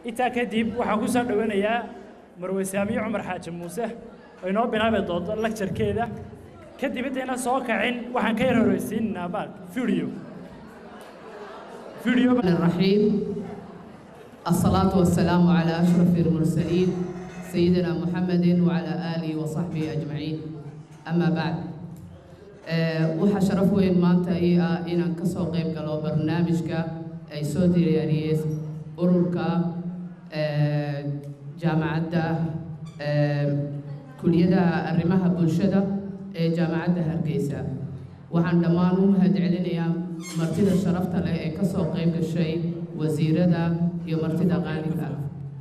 intaa kadib waxaan ku soo dhowanayaa marwe saamiye cumar xaaji muuse oo inoo bilaabi doonto lagjarkeeda kadib intayna soo kacin waxaan ka yar horeysiinaynaa baal video video الرحيم الصلاة والسلام على أشرف المرسلين سيدنا محمد وعلى آله وصحبه أجمعين أما بعد waxaa sharaf weyn maanta ii ah inaan ka soo qayb galo barnaamijka ay soo diyaariyeen ururka jaamacadda kuliyadaha arrimaha bulshada ee jaamacadda hargeysa waxaan dhammaan u mahadcelinayaa martida sharafta leh ee ka soo qayb gashay wasiirada iyo martida qaaliga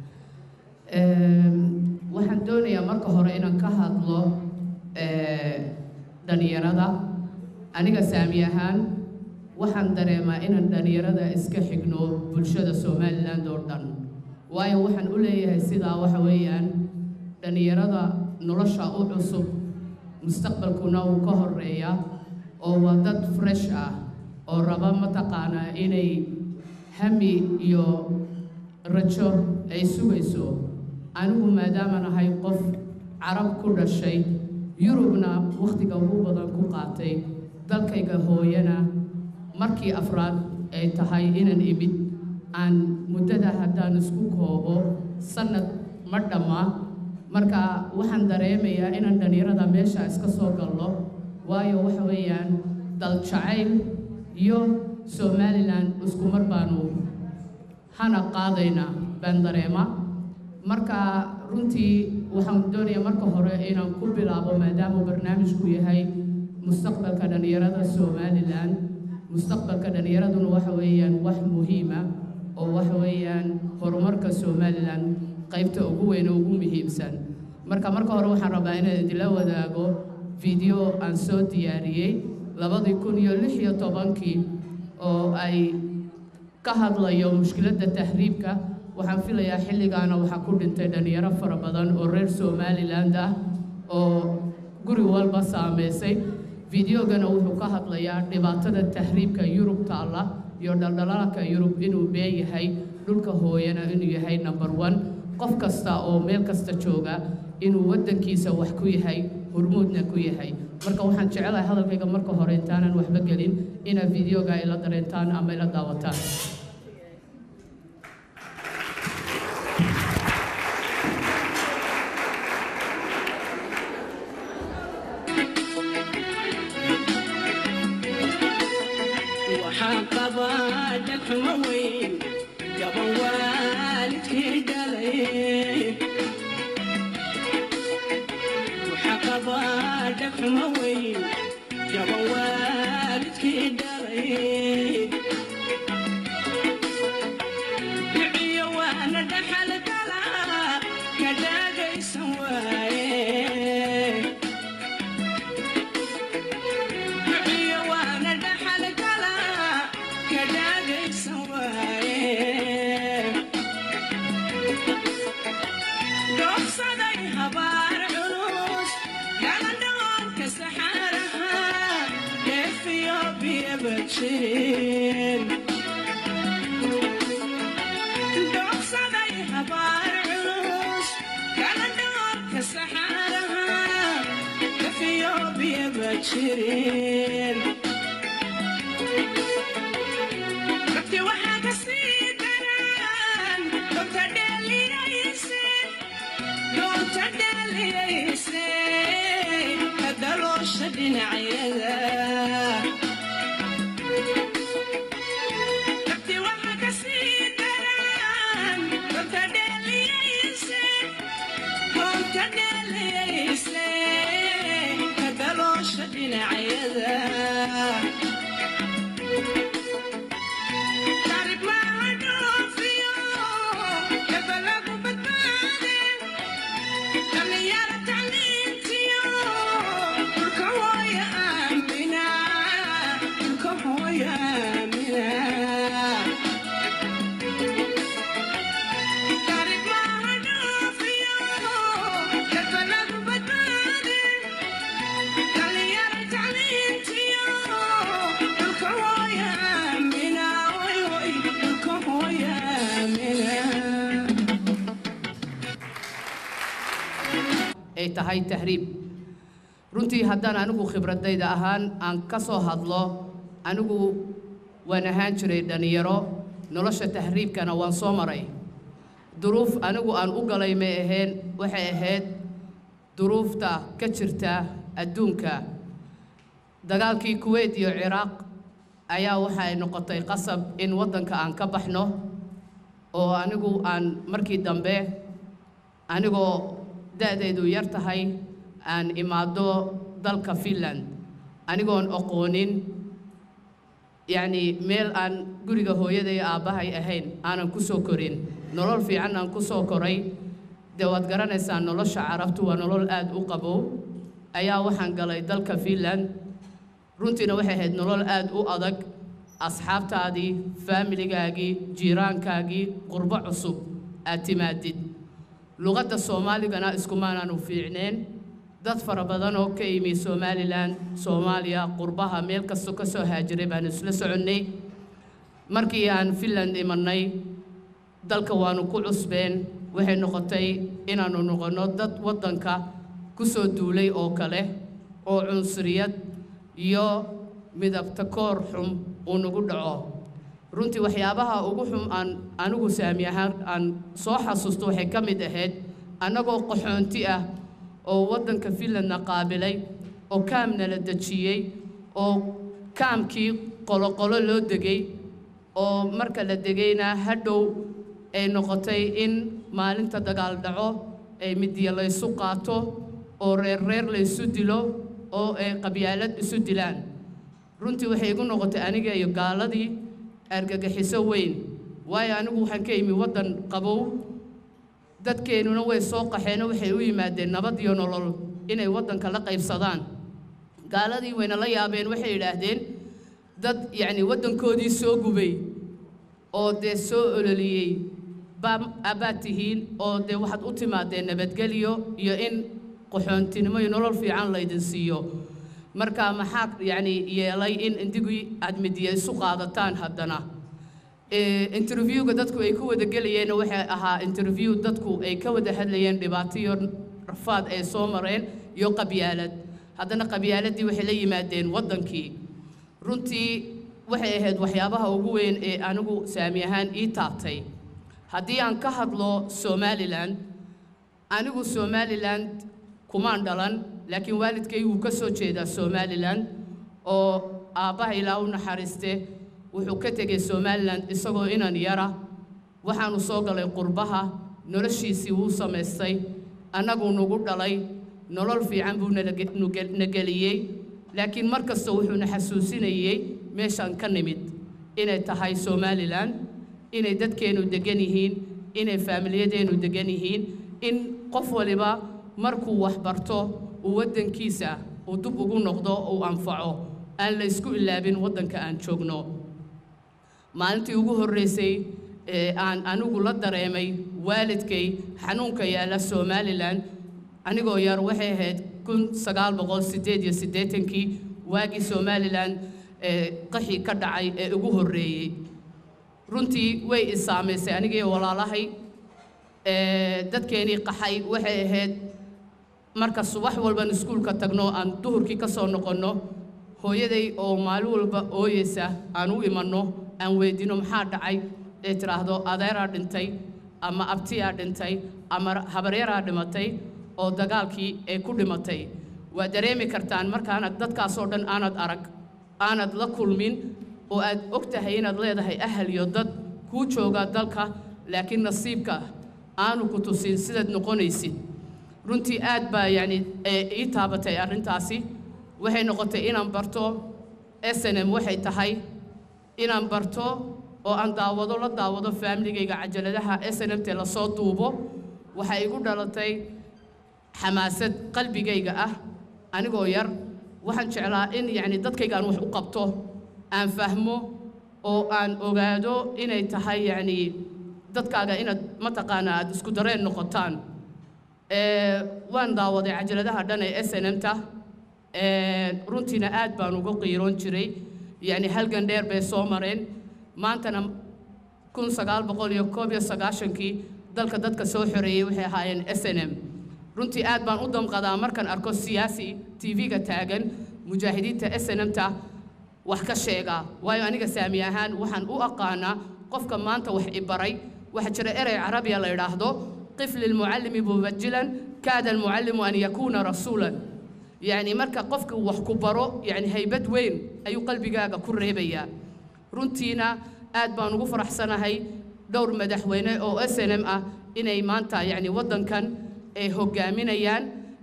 waxaan doonayaa marka hore inaan ka hadlo dhalinyarada aniga saami ahaan waxaan dareemaa inaan dhalinyarada iska xigno bulshada somaliland oo dhan waayo waxaan u leeyahay sidaa waxa weeyaan dhalinyarada nolosha u cusub mustaqbalkuna uu ka horeeya oo waa dad fresh ah oo raba mataqaanaa inay hami iyo rajo ay sugayso anigu maadaamaan ahay qof carab ku dhashay yurubna wakhtiga ugu badan ku qaatay dalkayga hooyana markii afraad ay tahay inaan imid aan muddada haddaan isku koobo sannad ma dhamma marka waxaan dareemayaa inaan dhalinyarada meesha iska soo galno waayo waxa weeyaan dal jacayl iyo somalilan isku mar baanu hana qaadaynaa baan dareema marka runtii waxaan doonayaa marka hore inaan ku bilaabo maadaama barnaamijku yahay mustaqbalka dhalinyarada somalilan mustaqbalka dhalinyaraduna waxa weeyaan wax muhiima oo waxa weeyaan horumarka somalilan qaybta ugu weyn oo ugu muhiimsan marka marka hore waxaan rabaa inaan idinla wadaago video aan soo diyaariyey labadii kun iyo lix iyo tobankii oo ay ka hadlayo mushkiladda tahriibka waxaan filayaa xilligaana waxaa ku dhintay dhalinyaro fara badan oo reer somaliland ah oo guri walba saameysay videogana wuxuu ka hadlayaa dhibaatada tahriibka yurub taalla iyo dhaldhalaalka yurub inuu been yahay dhulka hooyana inuu yahay number one qof kasta oo meel kasta jooga inuu waddankiisa wax ku yahay hormuudna ku yahay marka waxaan jecelahay hadalkayga marka hore intaanan waxba gelin inaad videoga ila dareentaan ama ila daawataan waxaan qabaa dhagxumo weyn gaban waalidkii dhalay waxaan qabaa dhagxumo weyn gaban waalidkii dhalay dhiciyo waana dhaxal gala ka dhaagaysan waaye duciyo waana dhaxal gala ka dhaagaysan waaye dhoofsaday habaar culus galadhoonka saxaaraha dheefiyo biyaba jirin dhoofsaday habaar culus galadhoonka saxaaraha dheefiyo biyaba jirin dadki waxaa ka sii daran doonta dheeliyayse doonta dheeliyayse ka daloosha dhinacyada dadki waxaa ka sii daran doonta dheeliyayse doonta dheeliyayse ka daloosha dhinacyada Tarik maaha dhoofiyo, daba lagu badbaade. Dhallinyaro tacliintiyo, dhulka hooyo aamina, dhulka hooyo aamina. Tarik maaha dhoofiyo, daba lagu badbaade. Dhallinyaro tacliintiyo, ay tahay tahriib runtii haddaan anigu khibradayda ahaan aan ka soo hadlo anigu waan ahaan jiray dhallinyaro nolosha tahriibkana waan soo maray duruuf anigu aan u galay may ahayn waxay ahayd duruufta ka jirta adduunka dagaalkii kuweyt iyo ciraaq ayaa waxay noqotay qasab in waddanka aan ka baxno oo anigu aan markii dambe anigoo da'daydu yar tahay aan imaado dalka finland anigoon aqoonin yacni meel aan guriga hooyaday aabbahay ahayn aanan ku soo korin nolol fiican aan ku soo koray dee waad garanaysaa nolosha carabtu waa nolol aad u qabow ayaa waxaan galay dalka finland runtiina waxay ahayd nolol aad u adag asxaabtaadii faamiligaagii jiiraankaagii qurbo cusub aad timaadid luqadda soomaaligana iskumaanaanu fiicneen dad fara badan oo ka yimi somalilan soomaaliya qurbaha meel kastoo ka soo haajiray baan isla soconnay markii aan finland imanay dalka waanu ku cusbeen waxay noqotay inaannu noqonno dad waddanka ku soo duulay oo kale oo cunsuriyad iyo midabta koor xum uu nagu dhaco runtii waxyaabaha ugu xum aan anigu saami ahaan aan soo xasuusto waxay ka mid ahayd annagoo qaxoonti ah oo waddanka finlandna qaabilay oo kaamna la dejiyey oo kaamkii qoloqolo loo degay oo marka la degayna hadhow ay noqotay in maalinta dagaal dhaco ay midiya laysu qaato oo reer reer laysu dilo oo ay qabyaalad isu dilaan runtii waxay igu noqotay aniga iyo gaaladii argagixiso weyn waayo anigu waxaan ka imi waddan qabow dadkeennuna way soo qaxeenoo waxay u yimaadeen nabad iyo nolol inay waddanka la qaybsadaan gaaladii wayna la yaabeen waxay yidhaahdeen dad yacni waddankoodii soo gubay oo dee soo ololiyey baa abaad tihiin oo dee waxaad u timaadeen nabadgelyo iyo in qaxoontinimo iyo nolol fiican laydin siiyo marka maxaa yacni yeelay in indigii aad midiya isu qaadataan haddana interviewga dadku ay ku wada gelayeen waxay ahaa interview dadku ay ka wada hadlayeen dhibaato iyo rafaad ay soo mareen iyo qabyaalad haddana qabyaaladii waxay la yimaadeen waddankii runtii waxay ahayd waxyaabaha ugu weyn ee anigu saami ahaan ii taabtay haddii aan ka hadlo somalilan anigu somalilan kumaan dhalan laakiin waalidkay wuu ka soo jeedaa somalilan oo aabbaha ilaa u naxariiste wuxuu ka tegey somalilan isagoo inan yara waxaanu soo galay qurbaha noloshiisii wuu samaystay annagu nagu dhalay nolol fiican buu na geliyey laakiin mar kasta wuxuuna xasuusinayey meeshaan ka nimid inay tahay somalilan inay dadkeennu degan yihiin inay faamiliyadeennu degan yihiin in qof waliba markuu wax barto uu waddankiisa uu dub ugu noqdo uu anfaco aan la ysku ilaabin waddanka aan joogno maalintii ugu horreysay ee aan anigu la dareemay waalidkay xanuunka yaalla somalilan anigoo yar waxay ahayd kun sagaal boqol siddeed iyo siddeetankii waagii somalilan ee qaxii ka dhacay ee ugu horreeyey runtii way i saamaysay anigii walaalahay dadkeenii qaxay waxay ahayd marka subax walban iskuulka tagno aan duhurkii ka soo noqonno hooyaday oo maalin walba ooyeysa aan u imanno aan weydino maxaa dhacay ee tidhaahdo adeeraa dhintay ama abtiyaa dhintay ama habaryaraa dhimatay oo dagaalkii ay ku dhimatay waa dareemi kartaan markaanad dadkaasoo dhan aanad arag aanad la kulmin oo aad og tahay inaad leedahay ahal iyo dad kuu jooga dalka laakiin nasiibka aanu ku tusin sidaad noqonaysid runtii aad baa yacni ii taabatay arrintaasi waxay noqotay inaan barto snm waxay tahay inaan barto oo aan daawado la daawado faamiligayga cajaladaha snmt lasoo duubo waxay igu dhalatay xamaasad qalbigayga ah anigoo yar waxaan jeclaa in yacni dadkaygaan wax u qabto aan fahmo oo aan ogaado inay tahay yacni dadkaaga inaad mataqaana aad isku dareen noqotaan waan daawaday cajaladaha dhan ee snmta runtiina aad baan uga qiiroon jiray yacni halgan dheer bay soo mareen maantana kun sagaal boqol iyo koob iyo sagaashankii dalka dadka soo xoreeyey waxay ahaayeen s n m runtii aad baan u damqadaa markaan arko siyaasi tv-ga taagan mujaahidiinta snmta wax ka sheega waayo aniga saami ahaan waxaan u aqaanaa qofka maanta wax ibaray waxaa jira erey carabiya la idhaahdo qif lilmucallimi mubajilan kaada almucallimu an yakuuna rasuulan yacni marka qofka wax ku baro yacni haybad weyn ayuu qalbigaaga ku reebayaa runtiina aad baan ugu faraxsanahay dhowr madaxweyne oo s n m ah inay maanta yacni waddankan ay hoggaaminayaan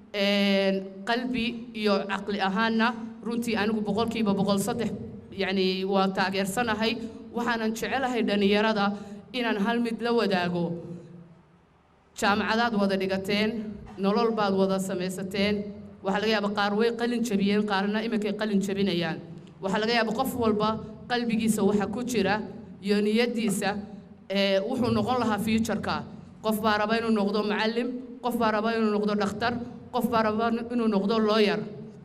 qalbi iyo caqli ahaanna runtii anigu boqolkiiba boqol saddex yacni waa taageersanahay waxaanan jecelahay dhallinyarada inaan hal mid la wadaago jaamacadaad wada dhigateen nolol baad wada samaysateen waxaa laga yaaba qaar way qalin jabiyeen qaarna iminkay qalin jabinayaan waxaa laga yaaba qof walba qalbigiisa waxa ku jira iyo niyaddiisa ee wuxuu noqon lahaa futureka qof baa raba inuu noqdo macallim qof baa raba inuu noqdo dhakhtar qof baa raba inuu noqdo lawyer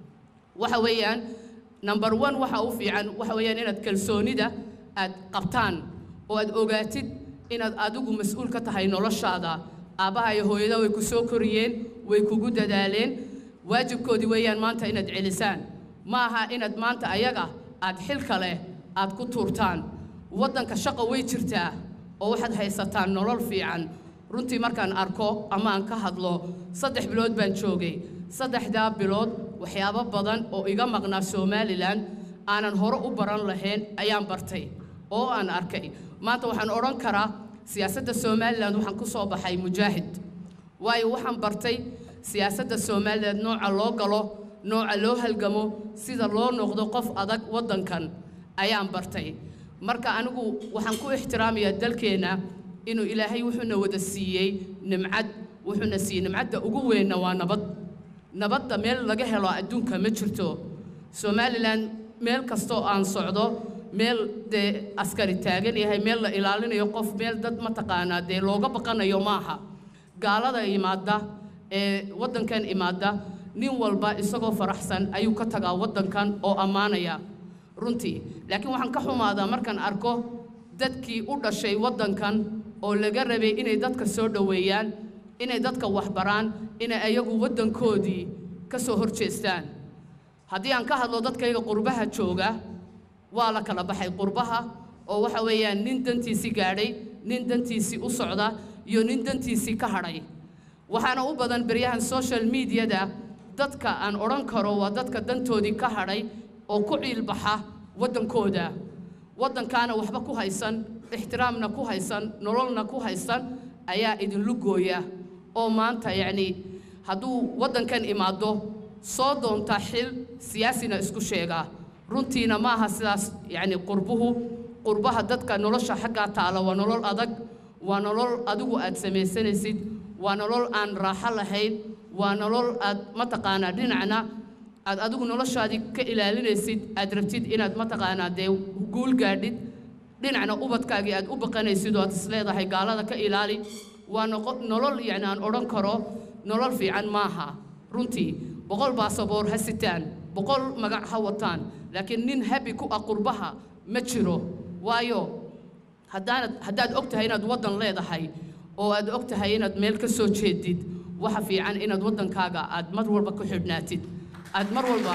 waxa weeyaan number one waxa u fiican waxa weeyaan inaad kalsoonida aad qabtaan oo aad ogaatid inaad adigu mas-uul ka tahay noloshaada aabbaha iyo hooyada way ku soo koriyeen way kugu dadaaleen waajibkoodii weeyaan maanta inaad celisaan ma aha inaad maanta ayaga aad xil kale aad ku tuurtaan waddanka shaqo way jirtaa oo waxaad haysataan nolol fiican runtii markaan arko ama aan ka hadlo saddex bilood baan joogay saddexdaa bilood waxyaabo badan oo iga maqnaa somalilan aanan hore u baran lahayn ayaan bartay oo aan arkay maanta waxaan odhan karaa siyaasadda somalilan waxaan ku soo baxay mujaahid waayo waxaan bartay siyaasadda somalilan nooca loo galo nooca loo halgamo sida loo noqdo qof adag waddankan ayaan bartay marka anigu waxaan ku ixtiraamayaa dalkeenna inuu ilaahay wuxuuna wada siiyey nimcad wuxuuna siiyey nimcadda ugu weynna waa nabad nabadda meel laga helo adduunka ma jirto somalilan meel kastoo aan socdo meel dee askari taagan yahay meel la ilaalinayo qof meel dad mataqaanaa dee looga baqanayo maaha gaalada imaadda ee waddankan imaadda nin walba isagoo faraxsan ayuu ka tagaa waddankan oo ammaanaya runtii laakiin waxaan ka xumaadaa markaan arko dadkii u dhashay waddankan oo laga rabay inay dadka soo dhoweeyaan inay dadka waxbaraan inay ayagu waddankoodii ka soo hor jeestaan haddii aan ka hadlo dadkayga qurbaha jooga waa la kala baxay qurbaha oo waxa weeyaan nin dantiisii gaadhay nin dantiisii u socda iyo nin dantiisii ka hadhay waxaana u badan beryahan social mediada dadka aan odhan karo waa dadka dantoodii ka hadhay oo ku ciilbaxa waddankooda waddankaana waxba ku haysan ixtiraamna ku haysan nololna ku haysan ayaa idinlu gooya oo maanta yacni hadduu waddankan imaado soo doontaa xil siyaasina isku sheegaa runtiina ma aha sidaas yacni qurbuhu qurbaha dadka nolosha xaggaa taala waa nolol adag waa nolol adigu aad samaysanaysid waa nolol aan raaxo lahayn waa nolol aad mataqaanaa dhinacna aad adigu noloshaadii ka ilaalinaysid aad rabtid inaad mataqaanaa dee guul gaadhid dhinacna ubadkaagii aad u baqanaysid oo aad isleedahay gaalada ka ilaali waa noqo nolol yacni aan odhan karo nolol fiican maaha runtii boqol baasaboor ha sitaan boqol magac ha wataan laakiin nin habi ku ah qurbaha ma jiro waayo haddaanad haddaad og tahay inaad waddan leedahay oo aad og tahay inaad meel ka soo jeedid waxa fiican inaad waddankaaga aad mar walba ku xidhnaatid aad mar walba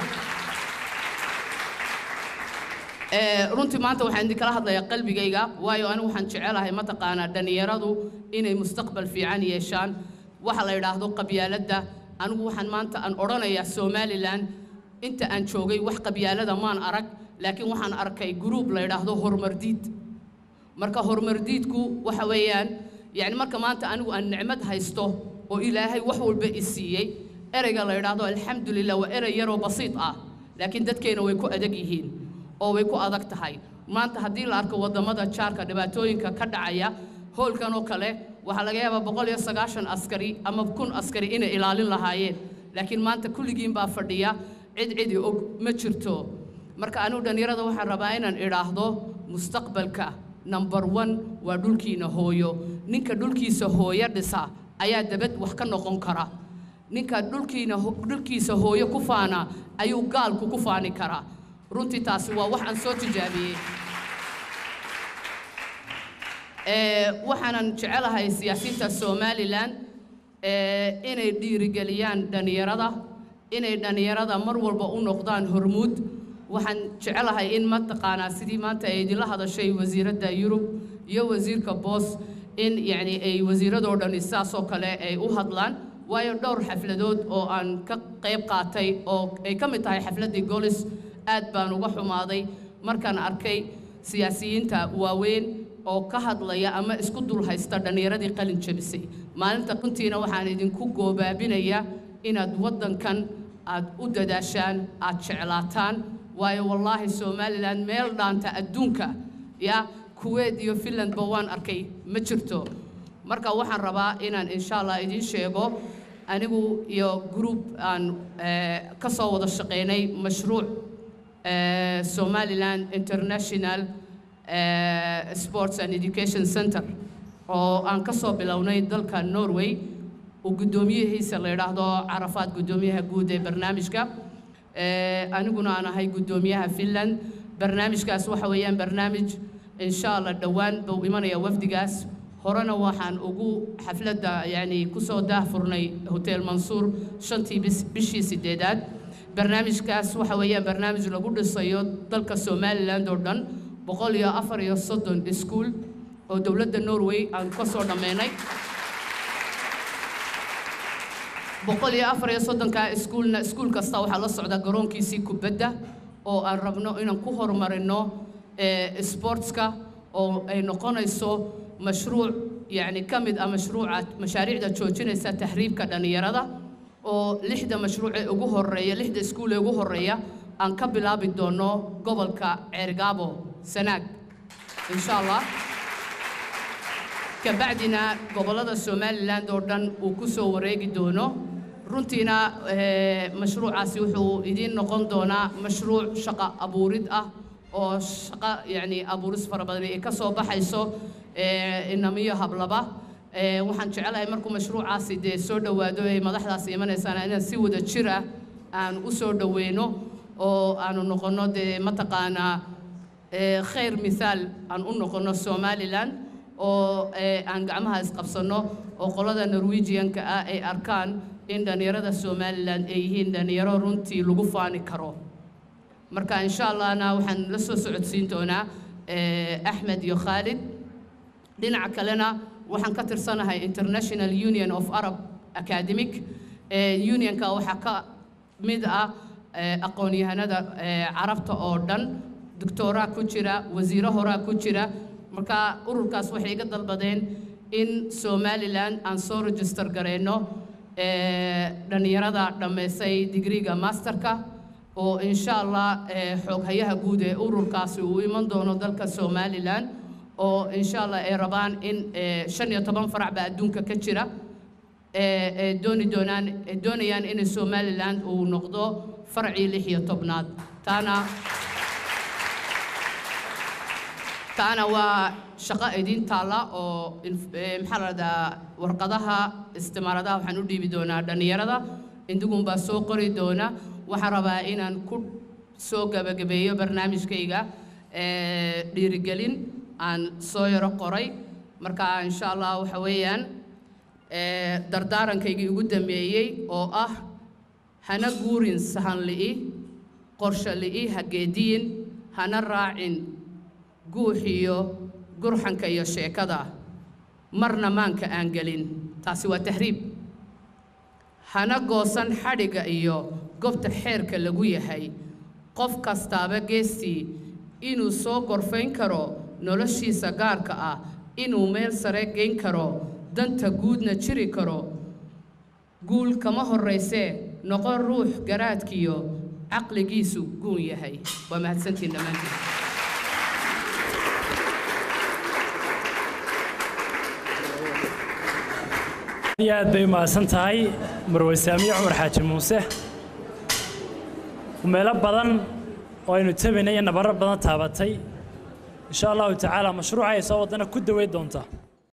runtii maanta waxaan idinkala hadlayaa qalbigayga waayo anigu waxaan jecelahay mataqaanaa dhallinyaradu inay mustaqbal fiican yeeshaan waxa la yidhaahdo qabyaaladda anigu waxaan maanta aan odhanayaa somalilan inta aan joogay wax qabyaalada maan arag laakiin waxaan arkay gruub la yidhaahdo horumardiid marka horumardiidku waxa weeyaan yacni marka maanta anigu aan nicmad haysto oo ilaahay wax walba i siiyey ereyga la yidhaahdo alxamdulilah waa erey yaroo basiid ah laakiin dadkeena way ku adag yihiin oo way ku adag tahay maanta haddii la arko waddamada jaarka dhibaatooyinka ka dhacaya hoolkan oo kale waxaa laga yaabaa boqol iyo sagaashan askari ama kun askari inay ilaalin lahaayeen laakiin maanta kulligiin baa fadhiya cid cidi og ma jirto marka anigu dhallinyarada waxaan rabaa inaan idhaahdo mustaqbalka number one waa dhulkiina hooyo ninka dhulkiisa hooyo dhisa ayaa dabad wax ka noqon kara ninka dhulkiina dhulkiisa hooyo ku faana ayuu gaalku ku faani karaa runtii taasi waa wax aan soo tijaabiyey waxaanan jecelahay siyaasiyiinta somalilan ee, inay dhiirigeliyaan dhallinyarada inay dhallinyarada mar walba u noqdaan hormuud waxaan jecelahay in mataqaanaa sidii maanta ay idinla hadashay wasiiradda yurub iyo wasiirka boos in yacni ay wasiiradoo dhani saasoo kale ay u hadlaan waayo dhowr xafladood oo aan ka qayb qaatay oo ay ka mid tahay xafladdii golis aad baan uga xumaaday markaan arkay siyaasiyiinta waaweyn oo ka hadlaya ama isku dul haysta dhallinyaradii qalin jebisay maalinta runtiina waxaan idinku goobaabinayaa inaad waddankan aad u dadaashaan aad jeclaataan waayo wallaahi somalilan meel dhaanta adduunka ya kuwait iyo finlandba waan arkay ma jirto marka waxaan rabaa inaan insha allah idiin sheego anigu iyo group aan eh, ka soo wada shaqaynay mashruuc eh, somaliland international eh, sports and education center oo aan ka soo bilownay dalka norway uu guddoomiyihiisa la yidhaahdo carafaad guddoomiyaha guud ee barnaamijka Eh, aniguna aan ahay guddoomiyaha finland barnaamijkaas waxa weeyaan barnaamij insha allah dhowaan buu imanaya wafdigaas horena waxaan ugu xafladda yani kusoo daahfurnay hotel mansuur shantii bis- bishii sideedaad barnaamijkaas waxa weeyaan barnaamij lagu dhisayo dalka somaliland oo dhan boqol iyo afar iyo soddon iskuul oo dowladda norway aan ka soo dhammaynay boqol iyo afar iyo soddonka iskuulna iskuul kasta waxaa la socda garoonkiisii kubadda oo aan rabno inaan ku horumarino eh, sportska oo ay noqonayso mashruuc yacni ka mid ah mashruuca mashaariicda joojinaysa tahriibka dhallinyarada oo lixda mashruuc ee ugu horeeya lixda iskuul ee ugu horeeya aan ka bilaabi doono gobolka ceergaabo sanaag insha allah kabacdina gobollada somaliland oo dhan uu ku soo wareegi doono runtiina eh, mashruucaasi wuxuu idiin noqon doonaa mashruuc shaqo abuurid ah oo shaqo yacni abuuris fara badan ay ka soo baxayso eh, inamiyo hablaba Eh, waxaan jecelahay markuu mashruucaasi dee soo dhowaado ay madaxdaasi imanaysaan inaan si wada jir ah aan u soo dhoweyno oo aanu noqonno dee mataqaanaa eh, khayr mithaal aan u noqonno somaliland oo eh, aan gacmaha isqabsanno oo qolada norwegianka ah ay arkaan in dhallinyarada somaliland ay yihiin dhallinyaro runtii lagu faani karo marka insha allahna waxaan la soo socodsiin doonaa eh, axmed iyo khaalid dhinaca kalena waxaan ka tirsanahay international union of arab academic Eh, unionka waxaa ka mid ah eh, aqoon-yahanada eh, carabta oo dhan doctoraa ku jira wasiiro horaa ku jira marka ururkaas waxay iga dalbadeen in somaliland aan soo register gareyno eh, dhallinyarada dhammaysay digriga masterka oo insha allah eh, xooghayaha guud ee ururkaasi uu iman doono dalka somaliland oo insha allah ay rabaan in eh, shan iyo toban farac baa adduunka ka jira ee ee dooni doonaan ee doonayaan in somaliland uu noqdo farcii lix iyo tobnaad taana taana waa shaqo idiin taalla oo inf- ee, maxaa la dhahdaa warqadaha istimaaradaha waxaan u dhiibi doonaa dhallinyarada indigun baa soo qori doona waxaan rabaa inaan ku soo gabagabeeyo barnaamijkayga ee, dhiirigelin aan soo yaro qoray marka insha allah waxa weeyaan ee, dardaarankaygi ugu dambeeyey oo ah hana guurin sahan li'i qorshe li'i hageediyin hana raacin guuxiyo gurxanka iyo sheekada marna maanka aan gelin taasi waa tahriib hana goosan xadhiga iyo gobta xeerka lagu yahay qof kastaaba geestii inuu soo gorfayn karo noloshiisa gaarka ah inuu meel sare geyn karo danta guudna jiri karo guul kama horraysee noqon ruux garaadkiyo caqligiisu guun yahay waa mahadsantiin dhammaantiin aad iyo aad bay umahadsan tahay marwe saamiye cumar xaaji muuse meelo badan oo aynu tabaynay iyo nabarro badan taabatay insha allahu tacaala mashruuca ay soo wadana ku daweyn doontaa